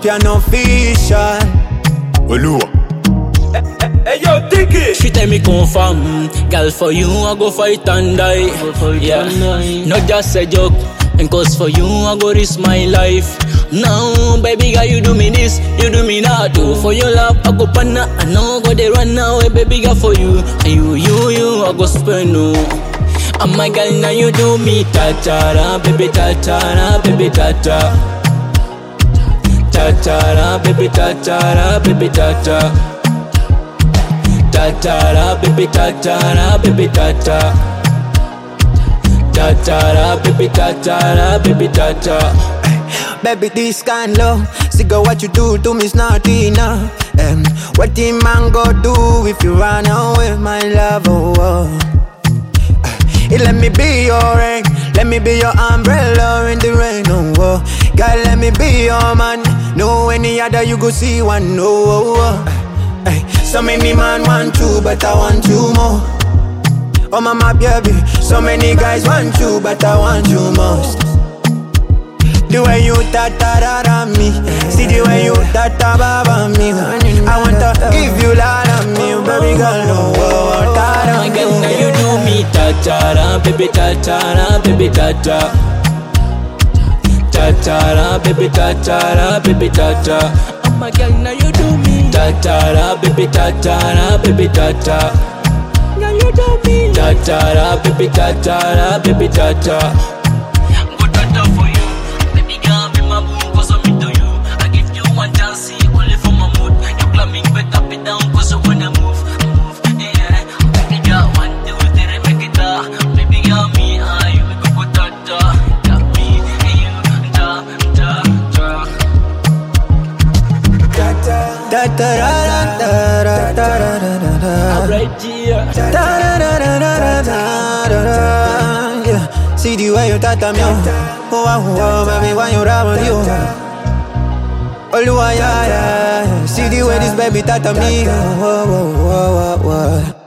champion official. Olua. Hey yo, Diggy. She tell me confirm, girl for you I go fight and die. Yeah, not just a joke. And cause for you I go risk my life. Now, baby girl, you do me this, you do me that too. For your love, I go panna, I know go they run now, eh, baby girl for you. And you, you, you, I go spend no. And my girl, now you do me ta-ta-ra, baby ta-ta-ra, baby ta-ta. Ta-ta-ra, baby ta-ta-ra, baby ta-ta. Ta-ta-ra, baby ta-ta-ra, baby ta-ta. Ta-ta-ra, baby ta-ta-ra, baby ta-ta. Baby, this kind love. See, girl, what you do to me is not enough. Um, what the man go do if you run away, my love? Oh, oh. Uh, let me be your rain, let me be your umbrella in the rain. Oh, oh. girl, let me be your man. No any other you go see one. No, oh, oh. Uh, ay, so many man want you, but I want you more. Oh, mama, baby, so many guys want you, but I want you most. The way you ta-ta-ra me See the way you ta-ta-ba me I want to give you lot of me Baby girl, no oh, Oh my girl, now you do me ta-ta-ra, baby ta-ta-ra, baby ta-ta. Ta-ta-ra, baby ta-ta-ra, baby ta-ta. Oh my girl, now you do me ta-ta-ra, baby ta-ta-ra, baby ta-ta. Now you do me ta-ta-ra, baby ta-ta-ra, baby ta-ta. Go ta-ta for you, baby girl, be my boo, cause I'm into you. I give you one chance, see, only for my mood. You climbing back up and down, cause I wanna move, move, yeah. Baby girl, one, two, three, make it up. Baby girl, me, I, we go go ta-ta. Got me, and you, ta, ta, ta. Ta-ta-ra-ra-ra-ra-ra-ra-ra. Alright, yeah. Ta-ra-ra-ra-ra-ra-ra. Yeah. See the way you tata me oh Oh, oh, oh, baby, why you rap on you Oluwa, yeah, yeah, yeah. See the way this baby tata me oh, oh, oh, oh, oh, oh.